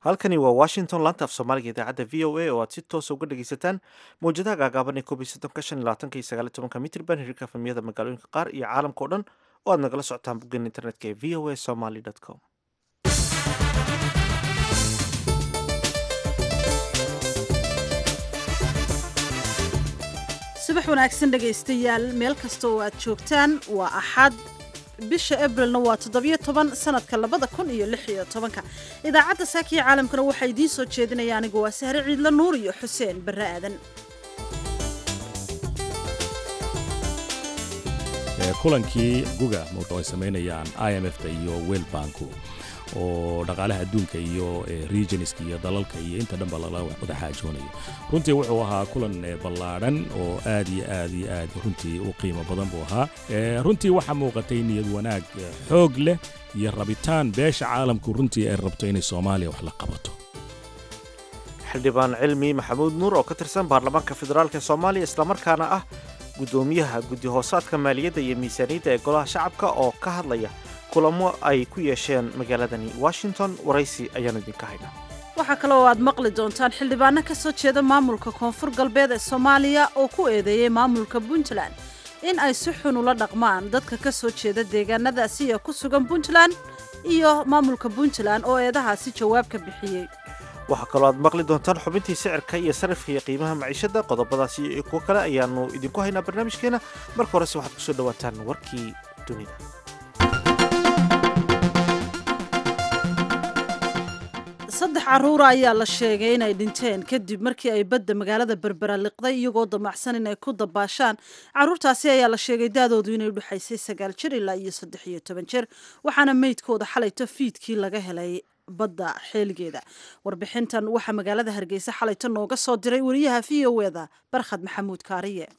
halkani waa washington laanta af soomaaliga idaacadda v o a oo aad si toosa uga dhageysataan mawjadaha gaagaaban ee koob iyo soddonka shan iyo labaatanka iyo sagaal iyo tobanka mitrban hirka efemiyada magaalooyinka qaar iyo caalamka oo dhan oo aad nagala socotaan boggan internetka ee v o a somaly com subax wanaagsan dhegaystayaal meel kasta oo aad joogtaan waa axad bisha abrilna waa toddobiyo toban sanadka labada kun iyo lix iyo tobanka idaacadda saakiya caalamkana waxaa idiin soo jeedinaya anigu waa sahre ciidla nuur iyo xuseen barre aadan kulankii guga ay samaynayaan i m f ta iyo wel banku oo dhaqaalaha adduunka iyo regionska iyo dalalka iyo inta dhanba lala wada xaajoonayo runtii wuxuu ahaa kulan ballaadhan oo aad iyo aad iyo aad runtii u qiimo badan buu ahaa runtii waxaa muuqatay niyad wanaag xoog leh iyo rabitaan beesha caalamku runtii ay rabto inay soomaaliya wax la qabato xildhibaan cilmi maxamuud nuur oo ka tirsan baarlamaanka federaalk ee soomaaliya islamarkaana ah guddoomiyaha guddi hoosaadka maaliyadda iyo miisaaniyadda ee golaha shacabka oo ka hadlaya kulamo ay ku yeesheen magaaladani washington waraysi ayaanu idinka haynaa waxaa kale oo aad maqli doontaan xildhibaano ka soo jeeda maamulka koonfur galbeed ee soomaaliya oo ku eedeeyey maamulka puntland in ay si xun ula dhaqmaan dadka ka soo jeeda deegaanadaasi ee ku sugan puntland iyo maamulka puntland oo eedahaasi jawaab ka bixiyey waxaa kaloo aad maqli doontaan xubintii sicirka iyo sarifka iyo qiimaha maciishadda qodobadaasi iyo kuwo kale ayaanu idinku haynaa barnaamijkeena marka horese waxaad kusoo dhawaataan warkii dunida saddex carruura ayaa la sheegay inay dhinteen kadib markii ay badda magaalada berbera liqday iyagoo damacsan inay ku dabaashaan carruurtaasi ayaa la sheegay daadoodu inay udhexaysay sagaal jir ilaa iyo saddex iyo toban jir waxaana meydkooda xalayto fiidkii laga helay badda xeeligeeda warbixintan waxaa magaalada hargeysa xalayto nooga soo diray wariyaha v o eda barkhad maxamuud kaariye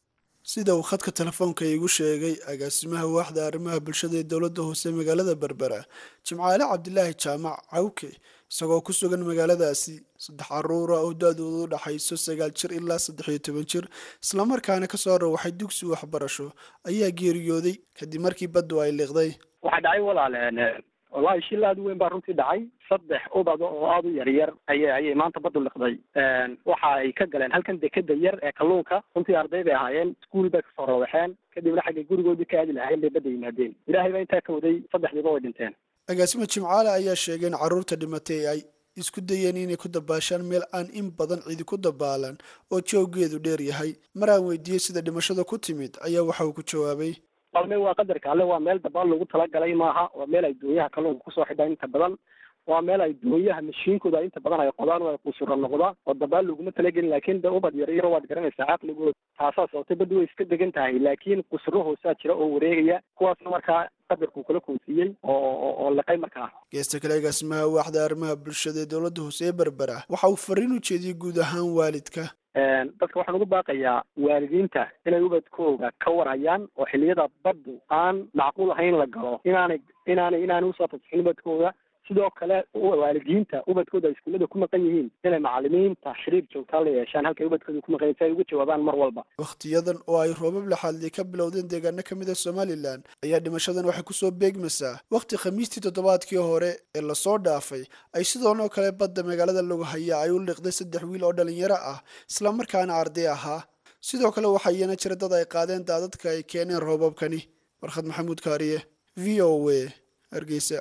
sida uu khadka telefoonka iigu sheegay agaasimaha waaxda arrimaha bulshada ee dowladda hoose magaalada berbera jimcaale cabdilaahi jaamac cawke isagoo ku sugan magaaladaasi saddex caruura oo da-doodu u dhaxayso sagaal jir ilaa saddex iyo toban jir islamarkaana kasoo rawaxay dugsi waxbarasho ayaa geeriyooday kadib markii baddu ay liiqday waxaa dhacay walaaleen wallaahi shil aada u weyn baa runtii dhacay saddex ubad oo aada u yaryar ayay ayay maanta baddu liqday waxa ay ka galeen halkan dekeda yar ee kalluunka runtii arday bay ahaayeen iskuul bay kasoo rawaxeen kadibna xaggay gurigoodii ka aadi lahayn bay badda yimaadeen ilaahay baa intaa ka waday saddexdiiba way dhinteen agaasima jimcaale ayaa sheegay in carruurta dhimatay ay isku dayeen inay ku dabaashaan meel aan in badan cidi ku dabaalan oo jooggeedu dheer yahay mar aan weydiiyey sida dhimashada ku timid ayaa waxa uu ku jawaabay qalme waa qadarka alle waa meel dabaal lagu talagalay maaha waa meel ay doonyaha kalluunka kusoo xidhaan inta badan waa meel ay doonyaha mashiinkooda inta badan ay qodaan oo ay qusura noqda oo dabaal laguma talagelin laakiin de ubad yar yaro waad garanaysaa caqligooda taasaa sababtay badda way iska degan tahay laakiin qusuro hoosaa jira oo wareegaya kuwaasna markaa qadarkuu kala koonsiiyey oo oo liqay markaa geesta kale agaasimaha waaxda arrimaha bulshada ee dowladda hoose ee berbera waxa uu fariin u jeediyey guud ahaan waalidka dadka waxaan ugu baaqayaa waalidiinta inay ubadkooga ka warhayaan oo xilliyada baddu aan macquul ahayn la galo inaanay inaanay inaanay usoo fasixin ubadkooda sidoo kale waalidiinta ubadkooda ay iskuullada ku maqan yihiin inay macalimiinta xiriir joogtaa la yeeshaan halkay ubadkooda ku maqan yihin si ay uga jawaabaan mar walba wakhtiyadan oo ay roobab laxaadli ka bilowdeen deegaano ka mid a somalilan ayaa dhimashadan waxay kusoo beegmaysaa wakhti khamiistii toddobaadkii hore ee lasoo dhaafay ay sidoonoo kale badda magaalada lagu hayaa ay u liqday saddex wiil oo dhalinyaro ah islamarkaana arday ahaa sidoo kale waxaa iyana jira dad ay qaadeen daadadka ay keeneen roobabkani warkhad maxamuud kaariye v o a hargeysa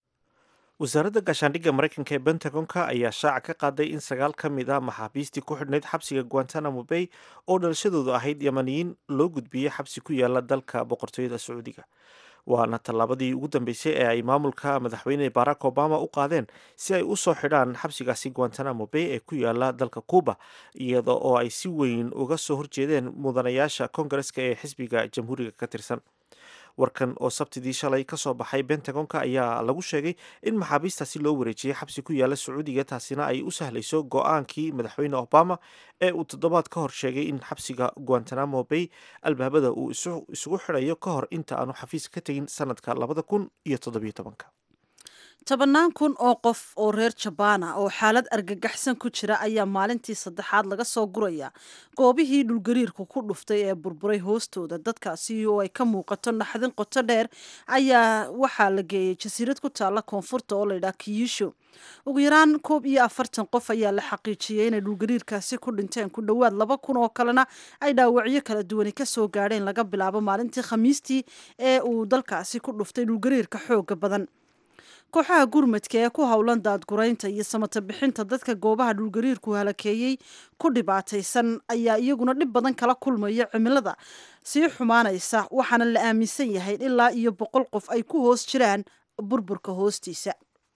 wasaaradda gaashaandhigga maraykanka ee bentagonka ayaa shaaca ka qaaday in sagaal ka mid ah maxaabiistii ku xidhnayd xabsiga guantanamo bay oo dhalashadoodu ahayd yamaniyiin loo gudbiyey xabsi ku yaala dalka boqortooyada sacuudiga waana tallaabadii ugu dambeysay ee ay maamulka madaxweyne barack obama u qaadeen si ay u soo xidhaan xabsigaasi guantanamo bay ee ku yaala dalka cuuba iyada oo ay si weyn uga soo horjeedeen mudanayaasha kongareska ee xisbiga jamhuuriga ka tirsan warkan oo sabtidii shalay ka soo baxay bentagonka ayaa lagu sheegay in maxaabiistaasi loo wareejiyey xabsi ku yaala sacuudiga taasina ay u sahlayso go-aankii madaxweyne obama ee uu toddobaad ka hor sheegay in xabsiga guantanamo bay albaabada uu isugu xidhayo ka hor inta aanu xafiis ka tegin sanadka labada kun iyo toddobiyo tobanka tobannaan kun oo qof oo reer jabaana oo xaalad argagaxsan ku jira ayaa maalintii saddexaad laga soo guraya goobihii dhulgariirku ku dhuftay ee burburay hoostooda dadkaasi oo ay ka muuqato naxdin qoto dheer ayaa waxaa la geeyey jasiirad ku taalla koonfurta oo layidhaha kiyisho ugu yaraan koob iyo afartan qof ayaa la xaqiijiyey inay dhulgariirkaasi ku dhinteen ku dhowaad laba kun oo kalena ay dhaawacyo kala duwani kasoo gaadheen laga bilaabo maalintii khamiistii ee uu dalkaasi ku dhuftay dhulgariirka xooga badan kooxaha gurmadka ee ku howlan daadguraynta iyo samata bixinta dadka goobaha dhulgariirku halakeeyey ku dhibaataysan ayaa iyaguna dhib badan kala kulmaya cimilada sii xumaanaysa waxaana la aaminsan yahay ilaa iyo boqol qof ay ku hoos jiraan burburka hoostiisa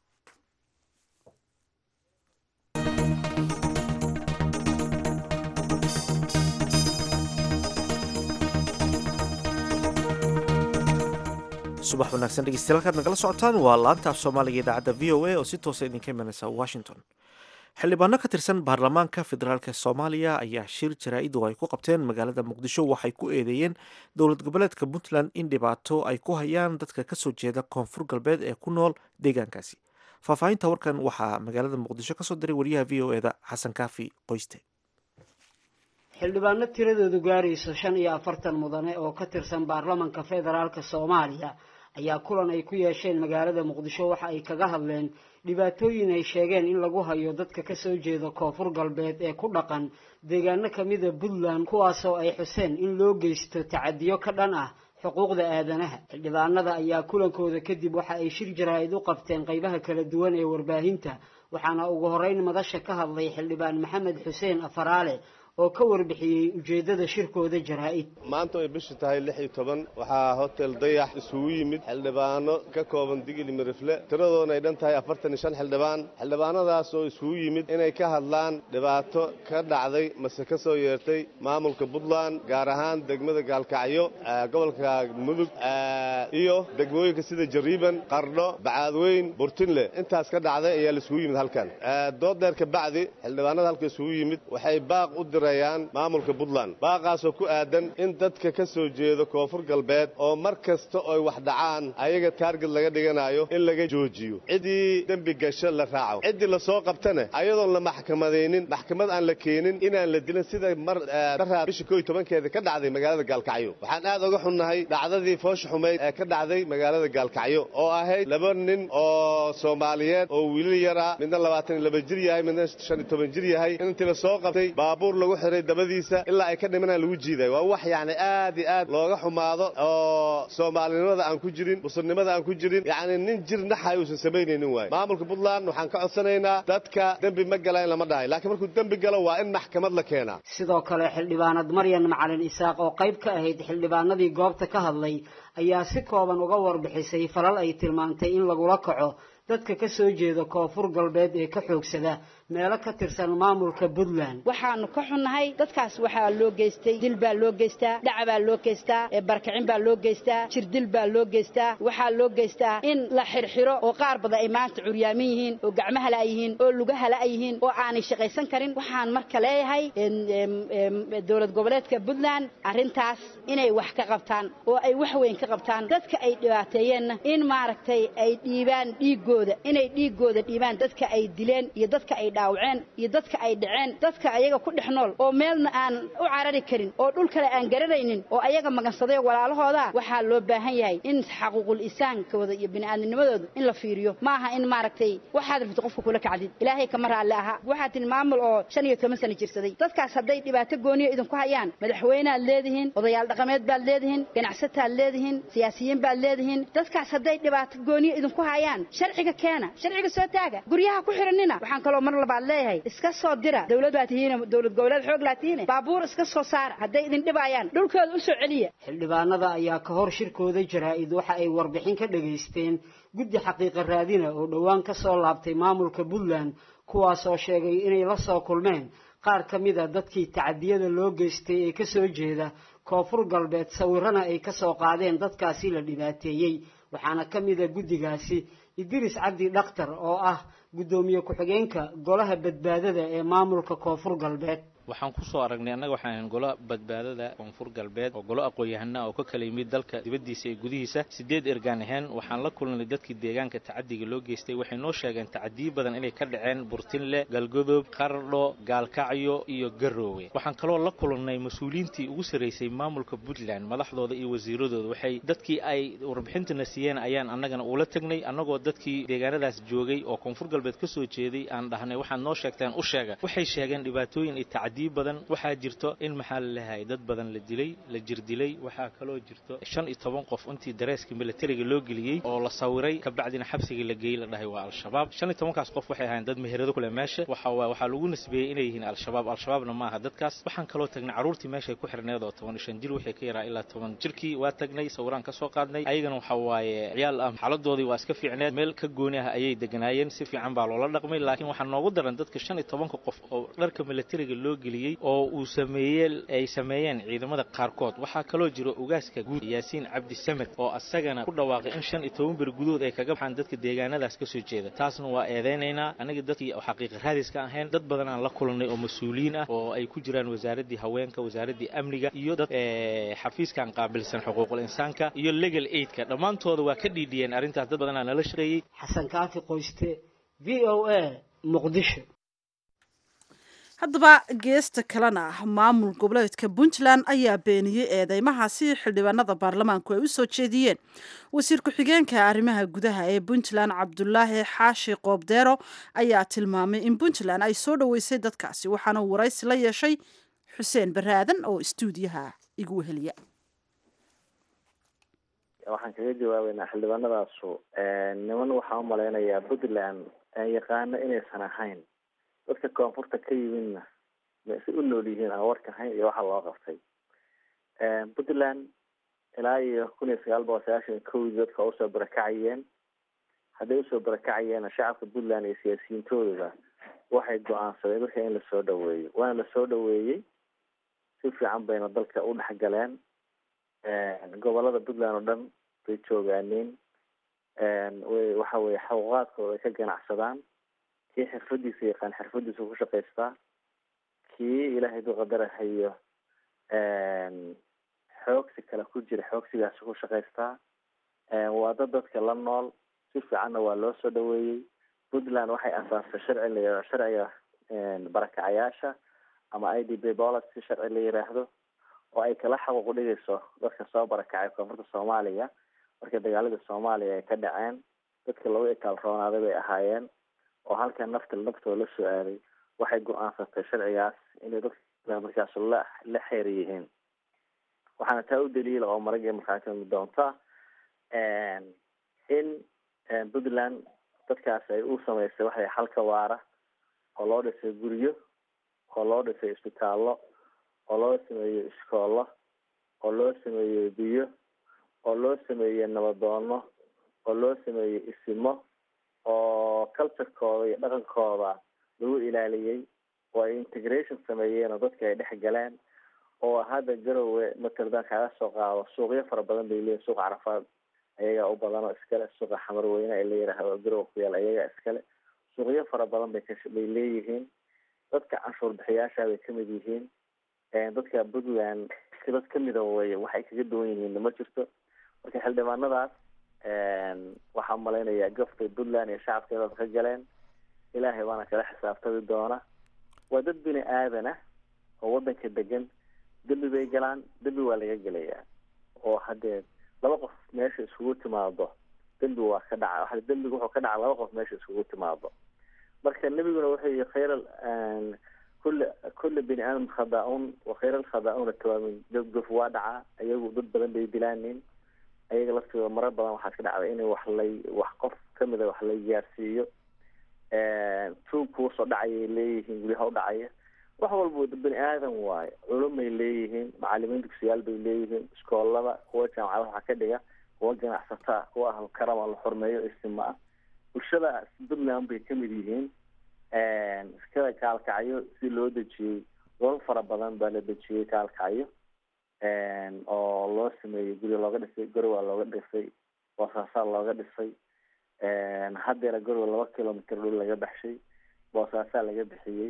subax wanaagsan dhegeystayaal halkaad nagala socotaan waa laanta af soomaaliga idaacadda v o a oo si toosa idinka imanaysa washington xildhibaano ka tirsan baarlamaanka federaalk soomaaliya ayaa shir jaraa-id oo ay ku qabteen magaalada muqdisho waxay ku eedeeyeen dowlad goboleedka puntland in dhibaato ay ku hayaan dadka kasoo jeeda koonfur galbeed ee ku nool deegaankaasi faahfaahinta warkan waxaa magaalada muqdisho kasoo diray wariyaha v o eda xasan kaafi qoyste xildhibaano tiradoodu gaarayso shan iyo afartan mudane oo ka tirsan baarlamanka federaalka soomaaliya ayaa kulan ay ku yeesheen magaalada muqdisho waxa ay kaga hadleen dhibaatooyin ay sheegeen in lagu hayo dadka kasoo jeeda koonfur galbeed ee ku dhaqan deegaano kamida puntland kuwaasoo ay xuseen in loo geysto tacadiyo ka dhan ah xuquuqda aadanaha xildhibaanada ayaa kulankooda kadib waxa ay shir jaraa-id u qabteen qeybaha kala duwan ee warbaahinta waxaana ugu horeyn madasha ka hadlay xildhibaan maxamed xuseen afaraale oo ka warbixiyey ujeedada shirkooda jaraa-id maanta ay bishu tahay lix iyo toban waxaa hotel dayax isugu yimid xildhibaano ka kooban digili mirifle tiradoona ay dhan tahay afartan iyo shan xildhibaan xildhibaanadaas oo isugu yimid inay ka hadlaan dhibaato ka dhacday mase ka soo yeertay maamulka puntland gaar ahaan degmada gaalkacyo gobolka mudug iyo degmooyinka sida jariiban qardho bacaadweyn burtinle intaas ka dhacday ayaa laisugu yimid halkan dood dheer kabacdi xildhibaanada halka isugu yimid waxay baaq u maamulka puntland baaqaasoo ku aadan in dadka ka soo jeedo koonfur galbeed oo mar kasta oy wax dhacaan ayaga taarged laga dhiganayo in laga joojiyo ciddii dembi gasho la raaco ciddii lasoo qabtana ayadoon la maxkamadaynin maxkamad aan la keenin inaan la dilin sida mar daraa bisha koo iyo tobankeeda ka dhacday magaalada gaalkacyo waxaan aad uga xunnahay dhacdadii foosha xumayd ee ka dhacday magaalada gaalkacyo oo ahayd laba nin oo soomaaliyeed oo wiilal yaraa midna labaatan iyo laba jir yahay midna shan iyo toban jir yahay in intii lasoo qabtay baabuur lagu xiray dabadiisa ilaa ay ka dhimanaan lagu jiiday waa wax yacni aad iyo aad looga xumaado oo soomaalinimada aan ku jirin musulnimada aan ku jirin yacni nin jir naxay uusan samaynaynin waaye maamulka puntland waxaan ka codsanaynaa dadka dembi ma galaan lama dhahay laakiin markuu dembi galo waa in maxkamad la keenaa sidoo kale xildhibaanad maryan macalin isaaq oo qayb ka ahayd xildhibaanadii goobta ka hadlay ayaa si kooban uga warbixisay falal ay tilmaantay in lagula kaco dadka ka soo jeeda koonfur galbeed ee ka xoogsada meelo ka tirsan maamulka puntland waxaanu ka xunnahay dadkaas waxaa loo geystay dil baa loo geystaa dhaca baa loo geystaa barkicin baa loo geystaa jirdil baa loo geystaa waxaa loo geystaa in la xirxiro oo qaar badan ay maanta curyaamin yihiin oo gacmaha la yihiin oo lugaha la yihiin oo aanay shaqaysan karin waxaan marka leeyahay dowlad goboleedka puntland arrintaas inay wax ka qabtaan oo ay wax weyn ka qabtaan dadka ay dhibaateeyeenna in maaragtay ay dhiibaan dhiigooda inay dhiigooda dhiibaan dadka ay dileen iyo dadka ay dhaawaceen iyo dadka ay dhaceen dadka ayaga ku dhex nool oo meelna aan u carari karin oo dhul kale aan garanaynin oo ayaga magansaday walaalahooda waxaa loo baahan yahay in xaquuqul insaankooda iyo bini'aadamnimadooda in la fiiriyo maaha in maaragtay waxaad rabto qofka kula kacdid ilaahay kama raalli aha waxaa tihi maamul oo shan iyo toban sano jirsaday dadkaas hadday dhibaato gooniya idinku hayaan madaxweyneaad leedihiin odayaal dhaqameed baad leedihiin ganacsataad leedihiin siyaasiyiin baad leedihiin dadkaas hadday dhibaato gooniya idinku hayaan sharciga keena sharciga soo taaga guryaha ku xiranina waxaan kaloo mar labaad leeyahay iska soo dira dowlad baa tihiin dowlad goboleed xoog laa tihiin baabuur iska soo saara hadday idin dhibayaan dhulkooda u soo celiya xildhibaanada ayaa ka hor shirkooda jaraa-id waxa ay warbixin ka dhegaysteen guddi xaqiiqa raadina oo dhowaan ka soo laabtay maamulka puntland kuwaas oo sheegay inay la soo kulmeen qaar ka mid a dadkii tacadiyada loo geystay ee ka soo jeeda koonfur galbeed sawirana ay ka soo qaadeen dadkaasi la dhibaateeyey waxaana ka mid a guddigaasi idris cabdi dhakhtar oo ah guddoomiye ku-xigeenka golaha badbaadada ee maamulka koonfur galbeed waxaan kusoo aragnay annaga waxaan ahayn golo badbaadada koonfur galbeed oo golo aqoon-yahana oo ka kala yimid dalka dibaddiisa iyo gudihiisa sideed ergaan ahayn waxaan la kulnay dadkii deegaanka tacadiga loo geystay waxay noo sheegeen tacadiyo badan inay ka dhaceen burtinle galgodob qardho gaalkacyo iyo garoowe waxaan kaloo la kulannay mas-uuliyiintii ugu sarraysay maamulka puntland madaxdooda iyo wasiiradooda waxay dadkii ay warbixintana siiyeen ayaan annagana ula tagnay annagoo dadkii deegaanadaas joogay oo koonfur galbeed ka soo jeeday aan dhahnay waxaad noo sheegteen u sheega waxay sheegeen dhibaatooyin iyo tacdiyo badan waxaa jirto in maxaa la leeyahay dad badan la dilay la jir dilay waxaa kaloo jirto shan iyo toban qof intii dareeska militariga loo geliyey oo la sawiray kabacdina xabsiga la geeyey la dhahay waa al-shabaab shan iyo tobankaas qof waxay ahayn dad meherado kule meesha waxa waa waxaa lagu nisbeeyey inay yihiin al-shabaab al-shabaabna maaha dadkaas waxaan kaloo tagnay carruurtii meeshay ku xirneed oo toban iyo shan jir waxay ka yaraa ilaa toban jirkii waa tagnay sawiraan ka soo qaadnay ayagana waxa waaye ciyaal ah xaaladoodii waa iska fiicneed meel ka gooni ah ayay deganaayeen si fiican baa loola dhaqmay laakiin waxaa noogu daran dadka shan iyo tobanka qof oo dharka militariga loo geliyey oo uu sameeyey ay sameeyeen ciidamada qaarkood waxaa kaloo jira ugaaska guud yaasiin cabdi samed oo asagana ku dhawaaqay in shan iyo toban beri gudahood ay kaga baxaan dadka deegaanadaas ka soo jeeda taasna waa eedeynaynaa aniga dadkii xaqiiqa raadiska ahayn dad badan aan la kulannay oo mas-uuliyiin ah oo ay ku jiraan wasaaraddii haweenka wasaaraddii amniga iyo dad xafiiskan qaabilsan xuquuqul insaanka iyo legal aidka dhammaantooda waa ka dhiidhiyeen arrintaas dad badanaa nala shaqeeyey xasan kaafi qoyste v o a muqdisho haddaba geesta kalena maamul goboleedka puntland ayaa beeniyey eedeymahaasi xildhibaanada baarlamaanku ay u soo jeediyeen wasiir ku-xigeenka arrimaha gudaha ee puntland cabdulaahi xaashi qoobdeero ayaa tilmaamay in puntland ay soo dhoweysay dadkaasi waxaana uu waraysi la yeeshay xuseen baraadan oo istuudiyaha igu weheliya waxaan kaga jawaabeynaa xildhibaanadaasu niman waxaa u malaynayaa puntland yaqaano inaysan ahayn dadka koonfurta ka yimidna ma si u nool yihiin aan warka ahayn iyo waxa loo qabtay puntland ilaa iyo kun iyo sagaal boqol sagaashan iyo kowdii dadka usoo barakacayeen hadday usoo barakacayeenna shacabka puntland iyo siyaasiyiintooduba waxay go-aansadeen marka in lasoo dhaweeyo waana lasoo dhaweeyey si fiican bayna dalka u dhexgaleen gobolada puntland oo dhan bay joogaaneen way waxa weye xaquuqaadkooda ay ka ganacsadaan kii xirfadiisa yaqaan xirfadiisa ku shaqaystaa kii ilaahay du qadarahayo xoogsi kale ku jira xoogsigaasi ku shaqaystaa waa dad dadka la nool si fiicanna waa loo soo dhaweeyey puntland waxay asaastay sharci la sharciga barakacayaasha ama i d b policy sharci la yiraahdo oo ay kala xaquuq dhigayso dadka soo barakacay koonfurta soomaaliya markii dagaaladii soomaaliya ay ka dhaceen dadka lagu itaal roonaaday bay ahaayeen oo halka nafta naftooda la soo aaday waxay go-aansatay sharcigaas inay dadka markaas la la xeer yihiin waxaana taa u daliila oo maragii markaasi doonta in puntland dadkaas ay u samaysay waxay xalka waara oo loo dhisay guryo oo loo dhisay isbitaallo oo loo sameeyey iskoollo oo loo sameeyey biyo oo loo sameeyey nabadoono oo loo sameeyey isimo oo culturekooda iyo dhaqankooda lagu ilaaliyey oo ay integration sameeyeen oo dadka ay dhex galeen oo hadda garowe mataladan kaga soo qaado suuqyo fara badan bay leeyihin suuqa carafaad ayagaa u badan oo iskale suuqa xamarweyne ay la yiraahdo garowe ku yaal ayagaa iskale suuqyo fara badan bay kabay leeyihiin dadka canshuur bixiyaasha bay kamid yihiin dadka puntland dad kamida wey waxay kaga duwan yihiin ma jirto marka xildhibaanadaas waxaa malaynayaa gaftay puntland iyo shacabkeedaas ka galeen ilaahay baana kala xisaabtami doona waa dad bini aadana oo wadanka degan dembi bay galaan dembi waa laga gelayaa oo haddee laba qof meesha iskugu timaado dembi waa ka dhaca dembiga wuxuu ka dhaca laba qof meesha iskugu timaado marka nebiguna wuxuu yihi khayr kul kula bini aadam khada-un wa khayr alkhada-una tawaamin gofgof waa dhacaa ayagu dad badan bay dilaanin ayaga laftooda marar badan waxaa ka dhacda inay wax lay wax qof kamida wax lay gaarsiiyo tuug kuusoo dhacayay leeyihiin guryaha udhacaya wax walba bani aadan waayo culumay leeyihiin macalimiin dugsiyaal bay leeyihiin iskoolada kuwa jaamacada waxaa ka dhiga kuwa ganacsataa kuwa ahlu karama la xurmeeyo istima ah bulshada puntland bay kamid yihiin iskada kaalkacyo si loo dejiyey dolal fara badan baa la dejiyey kaalkacyo oo loo sameeyey guryo looga dhisay gorowaa looga dhisay boosaasaa looga dhisay haddeera gorowa laba kilomitr dhul laga baxshay boosaasaa laga bixiyey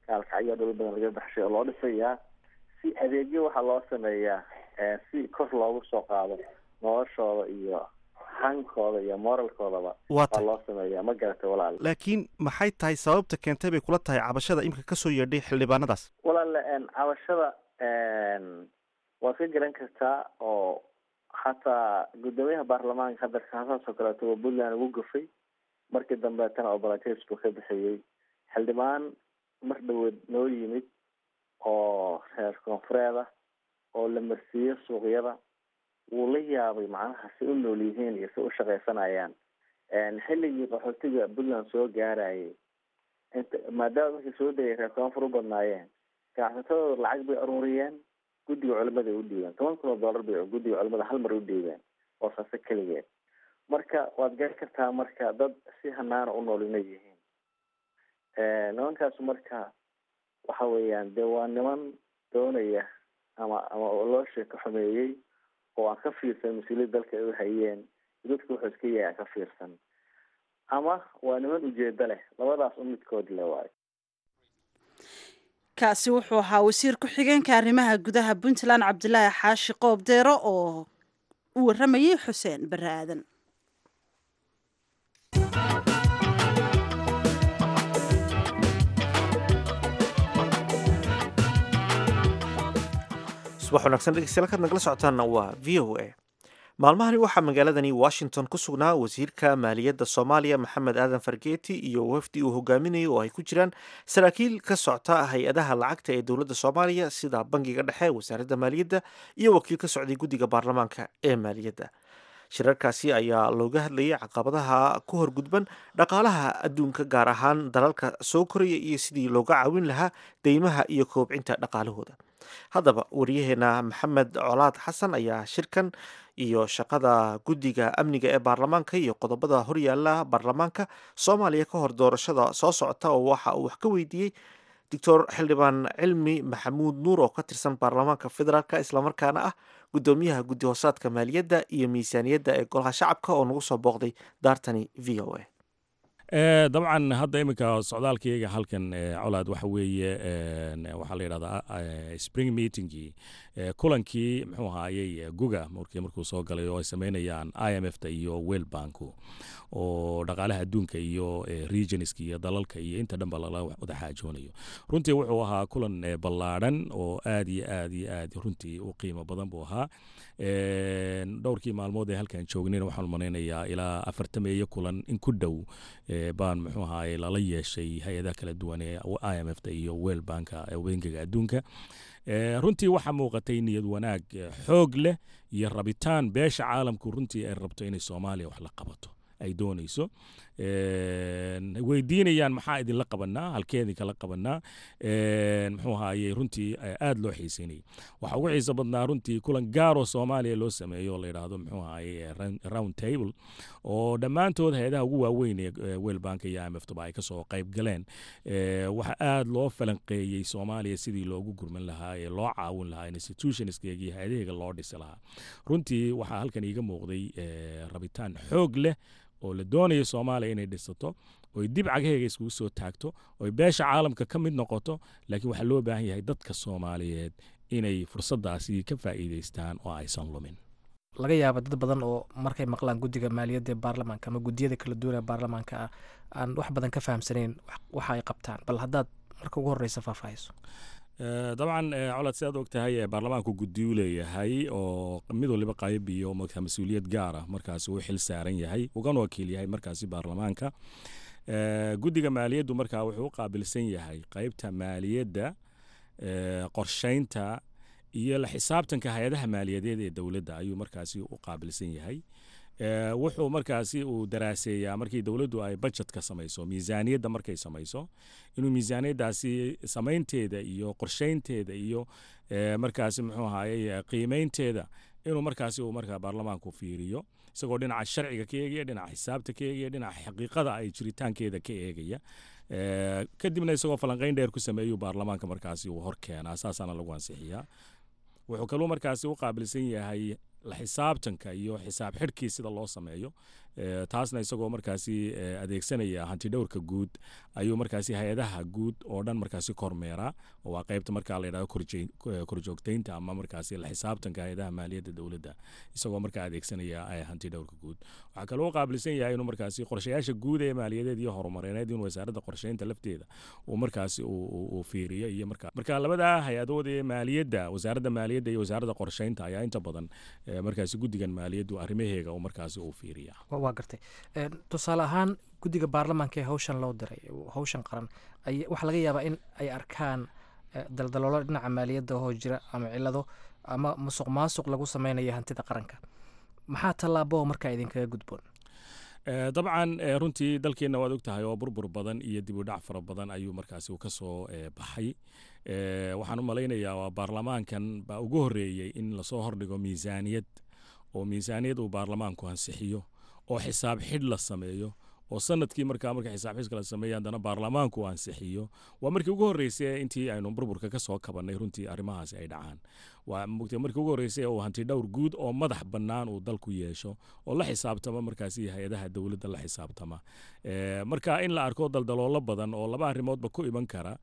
gaalkacyo dhul badan laga baxshay oo loo dhisayaa si adeegyo waxaa loo sameeyaa si kor loogu soo qaado noloshooda iyo hankooda iyo moralkoodaba Waa waa loo sameeyaa ma garatay walaal laakiin maxay tahay sababta keentay bay kula tahay cabashada imika kasoo yeedhay xildhibaanadaas walaale cabashada waad ka garan kartaa oo xataa guddoomiyaha baarlamaanka hadda kaasaas oo kaleeto waa puntland ugu gafay markii dambeetana oo balates buu ka bixiyey xildhibaan mar dhaweed noo yimid oo reer koonfureed ah oo la marsiiyo suuqyada wuu la yaabay macnaha si u nool yihiin iyo si u shaqaysanayaan xilligii qaxootiga puntland soo gaarayay inta maadaama markii soo degay reer koonfur u badnaayeen ganacsatadooda lacag bay aruuriyeen guddiga culimaday u dhiibeen toban kun oo dollar bay guddiga culimada hal mar u dhiibeen oo saase keligeed marka waad garan kartaa marka dad si hanaana u nool inay yihiin nimankaas marka waxa weeyaan dee waa niman doonaya ama ama loo sheeko xumeeyey oo aan ka fiirsan mas-uuliyad dalka ay u hayeen dadku wuxuu iska yahay aan ka fiirsan ama waa niman ujeedo leh labadaas u midkood le waayo kaasi wuxuu ahaa wasiir ku-xigeenka arrimaha gudaha puntland cabdilaahi xaashi qoob deero oo u waramayay xuseen bare aadan subax wanaagsan dhegeystayaal kaad nagala socotaanna waa v o a maalmahani waxaa magaaladani washington ku sugnaa wasiirka maaliyadda soomaaliya maxamed aadan fargeeti iyo wafdi uu hogaaminayay oo ay ku jiraan saraakiil ka socta hay-adaha lacagta ee dowladda soomaaliya sida bangiga dhexe wasaaradda maaliyadda iyo wakiil ka socday guddiga baarlamaanka ee maaliyadda shirarkaasi ayaa looga hadlayay caqabadaha ku horgudban dhaqaalaha adduunka gaar ahaan dalalka soo koraya iyo sidii looga caawin lahaa deymaha iyo koobcinta dhaqaalahooda haddaba wariyaheena maxamed colaad xasan ayaa shirkan iyo shaqada guddiga amniga ee baarlamaanka iyo qodobada horyaala baarlamaanka soomaaliya ka hor doorashada soo socota oo waxa uu wax ka weydiiyey doctor xildhibaan cilmi maxamuud nuur oo ka tirsan baarlamaanka federaalk islamarkaana ah guddoomiyaha guddi hoosaadka maaliyadda iyo miisaaniyadda ee golaha shacabka oo nagu soo booqday daartani v o a dabcan hadda iminka socdaalkayga halkan colaad waxa weeye waxaa la yidhahdaa spring meetingii kulankii muxuu ahaayey guga markii markuu soo galay oo ay sameynayaan i m f ta iyo world banku oo dhaqaalaha adduunka iyo regionska iyo dalalka iyo inta dhanba lala wada xaajoonayo runtii wuxuu ahaa kulan ballaadhan oo aad iyo aad iyo aad runtii u qiimo badan buu ahaa dhowrkii maalmood ee halkan joognayna waxaan malaynayaa ilaa afartameeyo kulan in ku dhow baan muxuu ahaay lala yeeshay hay-adaha kala duwan ee i m f ta iyo world banka bangiga adduunka runtii waxaa muuqatay niyad wanaag xoog leh iyo rabitaan beesha caalamku runtii ay rabto inay soomaaliya wax la qabato ay doonayso weydiinayaan maxaa idinla qabanaa halkee idinkala qabanaa muxuu ahaaye runtii aad loo xiiseynayay waxaa ugu xiiso badnaa runtii kulan gaaroo soomaaliya loo sameeyo oo la yidhaahdo muxuu ahaaye round table oo dhammaantood hay-adaha ugu waaweyn ee weelbanka iyo imftuba ay kasoo qayb galeen waxa aad loo falanqeeyey soomaaliya sidii loogu gurman lahaa ee loo caawin lahaa institutionskeega iyo hay-adaheega loo dhisi lahaa runtii waxaa halkan iiga muuqday rabitaan xoog leh oo la doonayo soomaaliya inay dhisato oy dib cagaheega iskugu soo taagto oy beesha caalamka ka mid noqoto laakiin waxaa loo baahan yahay dadka soomaaliyeed inay fursaddaasi ka faa'iidaystaan oo aysan lumin laga yaaba dad badan oo markay maqlaan guddiga maaliyadda ee baarlamaanka ama guddiyada kala duwan ee baarlamaanka ah aan wax badan ka fahamsanayn waxa ay qabtaan bal haddaad marka ugu horreysa faahfaahayso dabcan colad si aad og tahay baarlamaanku guddiyu leeyahay oo mid waliba qayb iyo mas-uuliyad gaar ah markaasi uu xil saaran yahay ugana wakiil yahay markaasi baarlamaanka guddiga maaliyaddu markaa wuxuu u qaabilsan yahay qaybta maaliyadda qorsheynta iyo la xisaabtanka hay-adaha maaliyadeed ee dowladda ayuu markaasi u qaabilsan yahay wuxuu markaasi uu daraaseeyaa markii dowladdu ay bajetka samayso miisaaniyadda markay samayso inuu miisaaniyaddaasi samaynteeda iyo qorsheynteeda iyo markaasi muxuu ahaye qiimeynteeda inuu markaasi uu markaa baarlamaanku fiiriyo isagoo dhinaca sharciga ka eegaya dhinaca xisaabta ka eegaya dhinaca xaqiiqada ay jiritaankeeda ka eegaya kadibna isagoo falanqeyn dheer ku sameeyuu baarlamaanka markaasi uu hor keenaa saasaana lagu ansixiyaa wuxuu kaluu markaasi u qaabilsan yahay la xisaabtanka iyo xisaab xidhkii sida loo sameeyo taasna isagoo markaasi adeegsanaya hantidhowrka guud ayuu markaasi hay-adaha guud oo dhan markaasi kormeera oo waa qaybta markaa la yidhahdo korjoogteynta ama markaasi la xisaabtanka hay-adaha maaliyadda dowladda isagoo markaa adeegsanaya hantidhowrka guud waxaa kaloo qaabilsan yahay inuu markaasi qorshayaasha guud ee maaliyadeed iyo horumareed inuu wasaaradda qorsheynta lafteeda uu markaasi uu fiiriyo iyo markaa marka labada hay-adood ee maaliyadda wasaaradda maaliyadda iyo wasaaradda qorsheynta ayaa inta badan markaasi guddigan maaliyaddu arrimaheega uu markaasi uu fiiriya waa gartay tusaale ahaan guddiga baarlamaanka ee hawshan loo diray hawshan qaran waxaa laga yaabaa in ay arkaan daldaloolo dhinaca maaliyadda oo jira ama cilado ama musuq maasuq lagu sameynayo hantida qaranka maxaa tallaabo markaa idinkaga gudboon dabcan runtii dalkeenna waad og tahay oo burbur badan iyo dib u dhac fara badan ayuu markaasi ka soo baxay waxaan u malaynayaa waa baarlamaankan baa ugu horreeyey in lasoo hordhigo miisaaniyad oo miisaaniyad uu baarlamaanku ansixiyo oo xisaab xidh la sameeyo oo sanadkii markaa marka xisaab xidhka la sameeya haddana baarlamaanku ansixiyo waa markii ugu horreysay intii aynu burburka ka soo kabannay runtii arrimahaasi ay dhacaan waa mugtay markii ugu horreysay uu hanti dhowr guud oo madax bannaan uu dalku yeesho oo la xisaabtama markaasi hay-adaha dowladda la xisaabtama marka in la arko daldaloolo badan oo laba arrimoodba ku iman kara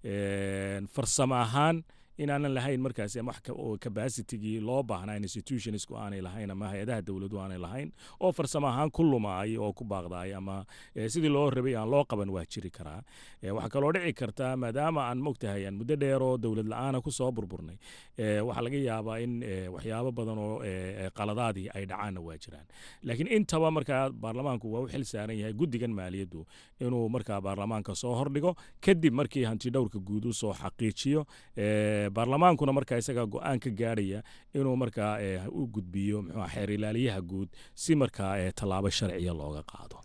farsamo ahaan inaanan lahayn markaasi ama capacitigii loo baahnaa institutionsku aanay lahayn ama hay-adaha dowladu aanay lahayn oo farsamo ahaan ku lumaay oo ku baaqdaay ama sidii loo rabay aan loo qaban waa jiri karaa waxaa kaloo dhici karta maadaama aan mogtahay aan muddo dheer oo dowlad la-aana kusoo burburnay waxaa laga yaabaa in waxyaabo badan oo qaladaadii ay dhacaanna waa jiraan laakiin intaba markaa baarlamaanku waa u xil saaran yahay guddigan maaliyaddu inuu markaa baarlamaanka soo hordhigo kadib markii hanti dhowrka guud u soo xaqiijiyo baarlamaankuna markaa isagaa go-aan ka gaarhaya inuu markaa u gudbiyo mxua xeer ilaaliyaha guud si markaa tallaabo sharciya looga qaado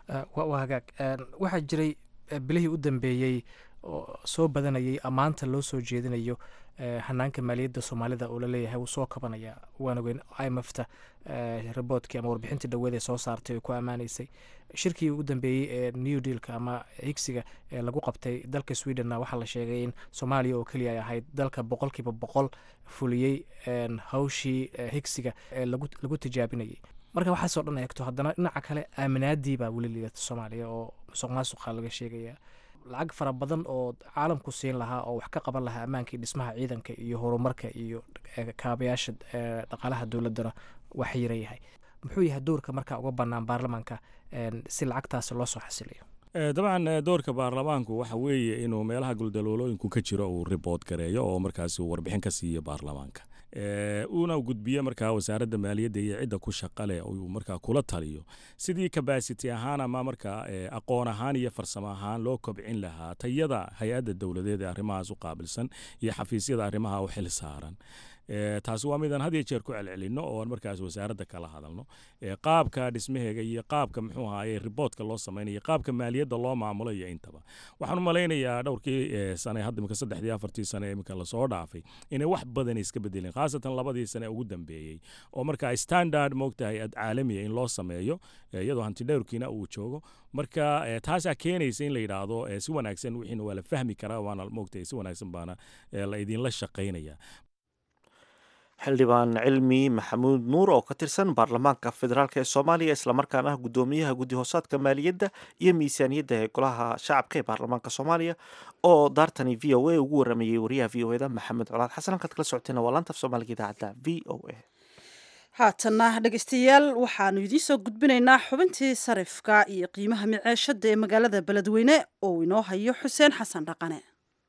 waa hagaag waxaa jiray bilihii u dambeeyey oo soo badanayay ammaanta loo soo jeedinayo hanaanka maaliyadda soomaalida oo laleeyahay wuu soo kabanaya waan ogeyn imfta riboodkii ama warbixintii dhaweed ee soo saartay oo ku ammaanaysay shirkii ugu dambeeyey ee new dealka ama higsiga ee lagu qabtay dalka swedenna waxaa la sheegay in soomaaliya oo keliya ay ahayd dalka boqolkiiba boqol fuliyey hawshii higsiga ee lagu tijaabinayay marka waxaasoo dhan eegto haddana dhinaca kale aaminaadii baa weli liidata soomaaliya oo musuq maasuqa laga sheegaya lacag fara badan oo caalamku siin lahaa oo wax ka qaban lahaa ammaankii dhismaha ciidanka iyo horumarka iyo kaabayaasha dhaqaalaha dowladdana waa xayira yahay muxuu yahay doorka markaa uga bannaan baarlamaanka si lacagtaasi loo soo xasiliyo dabcan doorka baarlamaanku waxa weeye inuu meelaha guldaloolooyinku ka jiro uu ribood gareeyo oo markaasi uu warbixin ka siiyo baarlamaanka uuna gudbiyo markaa wasaaradda maaliyadda iyo cidda ku shaqale uu markaa kula taliyo sidii kabasity ahaan ama markaa aqoon ahaan iyo farsamo ahaan loo kobcin lahaa tayada hay-adda dowladeed ee arrimahaas u qaabilsan iyo xafiisyada arrimaha u xil saaran taasi waa midaan had iyo jeer ku celcelino oo aan markaas wasaaradda kala hadalno qaabka dhismaheega iyo qaabka muxuu ahaye riboodka loo samaynayo qaabka maaliyadda loo maamulo iyo intaba waxaan u malaynayaa dhowrkii sane hadda imika saddexdii afartii sane imika lasoo dhaafay inay wax badan iska bedeleen khaasatan labadii sane ugu dambeeyey oo marka standard moogtahay ad caalamiya in loo sameeyo iyadoo hantidhowrkiina uu joogo marka taasaa keenaysa in la yidhaahdo si wanaagsan wixiina waa la fahmi karaa waana moogtahay si wanaagsan baana la idinla shaqaynaya xildhibaan cilmi maxamuud nuur oo ka tirsan baarlamaanka federaalk ee soomaaliya islamarkaana ah guddoomiyaha guddi hoosaadka maaliyadda iyo miisaaniyadda ee golaha shacabka ee baarlamaanka soomaaliya oo daartani v o a ugu waramayey wariyaha v o eda maxamed colaad xasan halkaad kala socoteen waa laanta af soomaaliga idaacadda v o a haatanna dhegeystayaal waxaanu idiin soo gudbinaynaa xubintii sarifka iyo qiimaha miceeshada ee magaalada beledweyne oo inoo hayo xuseen xasan dhaqane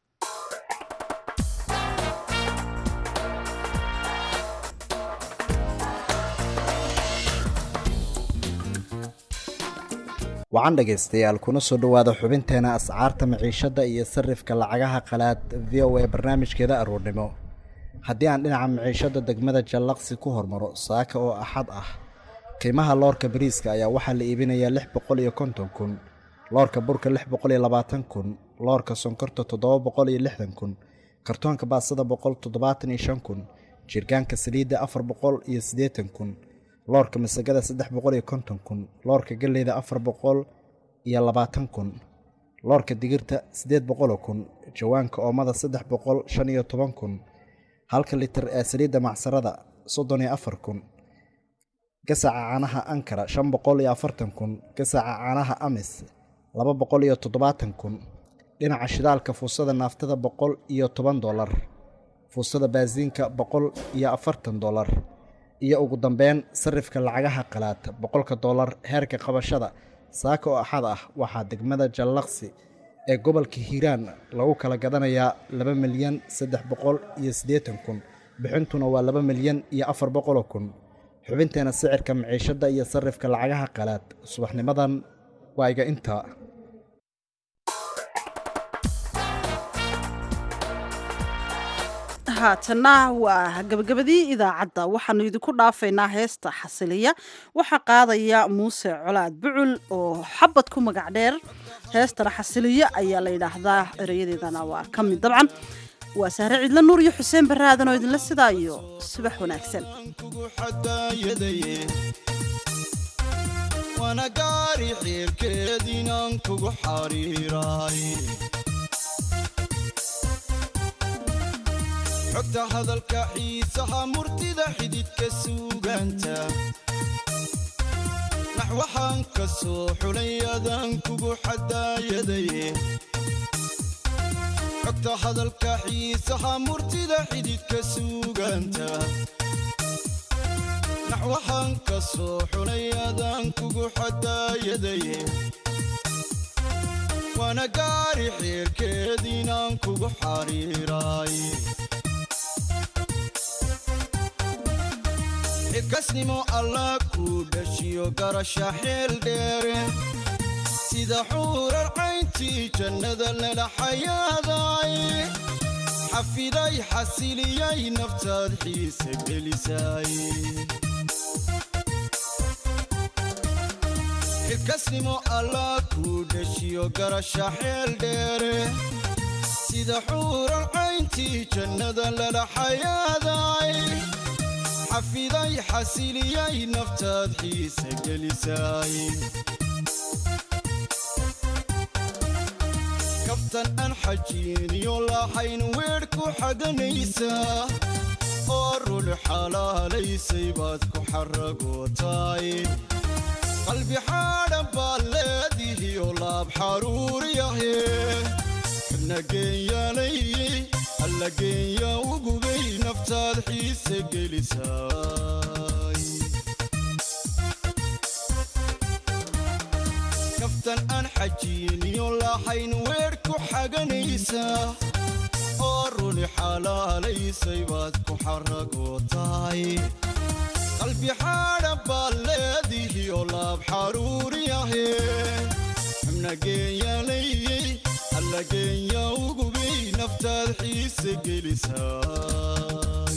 wacan dhegaystayaal kuna soo dhowaada xubinteena ascaarta maciishadda iyo sarifka lacagaha qalaad v o a barnaamijkeeda aroornimo haddii aan dhinaca maciishadda degmada jallaqsi ku hormaro saaka oo axad ah qiimaha loorka bariiska ayaa waxaa la iibinayaa lix boqol iyo konton kun loorka burka lix boqol iyo labaatan kun loorka sonkorta toddoba boqol iyo lixdan kun kartoonka baasada boqol toddobaatan iyo shan kun jirgaanka saliidda afar boqol iyo siddeetan kun loorka masagada saddex boqol iyo konton kun loorka galleyda afar boqol iyo labaatan kun loorka digirta siddeed boqoloo kun jawaanka oomada saddex boqol shan iyo toban kun halka litir ee saliidda macsarada soddon iyo afar kun gasaca caanaha ankara shan boqol iyo afartan kun gasaca caanaha amis laba boqol iyo toddobaatan kun dhinaca shidaalka fuusada naaftada boqol iyo toban dolar fuusada baasiinka boqol iyo afartan dolar iyo ugu dambeyn sarifka lacagaha qalaad boqolka dolar heerka qabashada saaka oo axad ah waxaa degmada jallaqsi ee gobolka hiiraan lagu kala gadanayaa laba milyan saddex boqol iyo siddeetan kun bixintuna waa laba milyan iyo afar boqoloo kun xubinteena sicirka maciishadda iyo sarifka lacagaha qalaad subaxnimadan waa iga intaa haatana waa gabagabadii idaacadda waxaanu idinku dhaafaynaa heesta xasiliya waxaa qaadaya muuse colaad bucul oo xabad ku magac dheer heestana xasiliya ayaa la yidhaahdaa erayadeedana waa ka mid dabcan waa sahre cidlo nuur iyo xuseen baraadan oo idinla sidaa iyo subax wanaagsan waana gaari xiirkeediinaan kugu xariiraay xogta hadalka xiisaha murtida xididka suugaanta nax waxaan ka soo xulay adaan kugu xadaayadaye xogta hadalka xiisaha murtida xididka suugaanta nax waxaan ka soo xulay adaan kugu xadaayadaye waana gaari xiirkeediinaan kugu xariiraay xilkasnimo allah kuu dhashiyo garasha xeel dheere sida xuurar cayntii jannada lala xayaaday xafiday xasiliyay naftaad xiise gelisay xilkasnimo allah kuu dhashiyo garasha xeel dheere sida xuurar cayntii jannada lala xayaaday xafiday xasiliyay naftaad xiise gelisay kabtan aan xajiiniyo lahayn weedh ku xaganaysaa oo rul xalaalaysay baad ku xaragootaay qalbi xaadhan baad leedihiyo laab xaruuriyahe nageenyaalay alla geenya ugubay naftaad xiise gelisay kaftan aan xajiiniyo lahayn weedh ku xaganaysaa oo runi xalaalaysay baad ku xaragootaay qalbi xaadhan baad leedihiyo laab xaruuriyahe xubnageenyaalay alla geenya ugubay naftaad xiise gelisay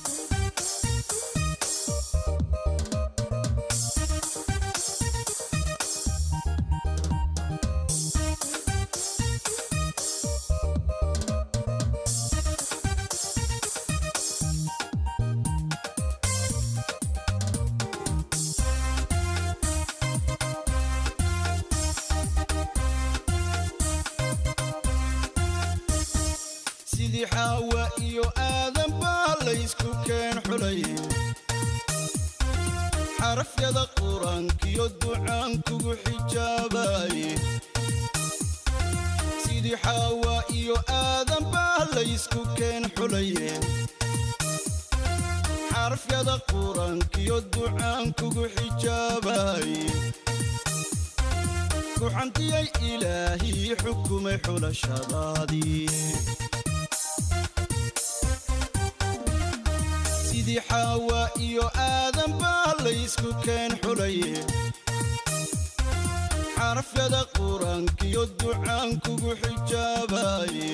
sidii xaawa iyo aadan baa laysku keen xulay xarafyada qur-aankiyo ducaan kugu xijaabaye sidii xaawa iyo aadan baa laysku keen xulaye xarafyada qur-aankiyo ducaan kugu xijaabaye kuxantiyay ilaahii xukumay xulashadaadii sidii xaawa iyo aadan baa laysku keen xulaye xarafyada qur-aankiyo ducaan kugu xijaabaye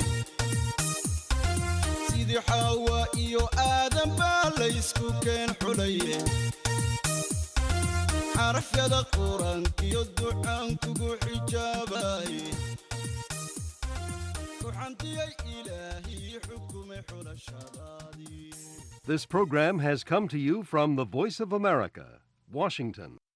sidii xaawa iyo aadan baa laysku keen xulaye xarafyada qur-aankiyo ducaan kugu xijaabaye kuxantiyay ilaahii xukumay xulashadaadii This program has come to you from the Voice of America, Washington.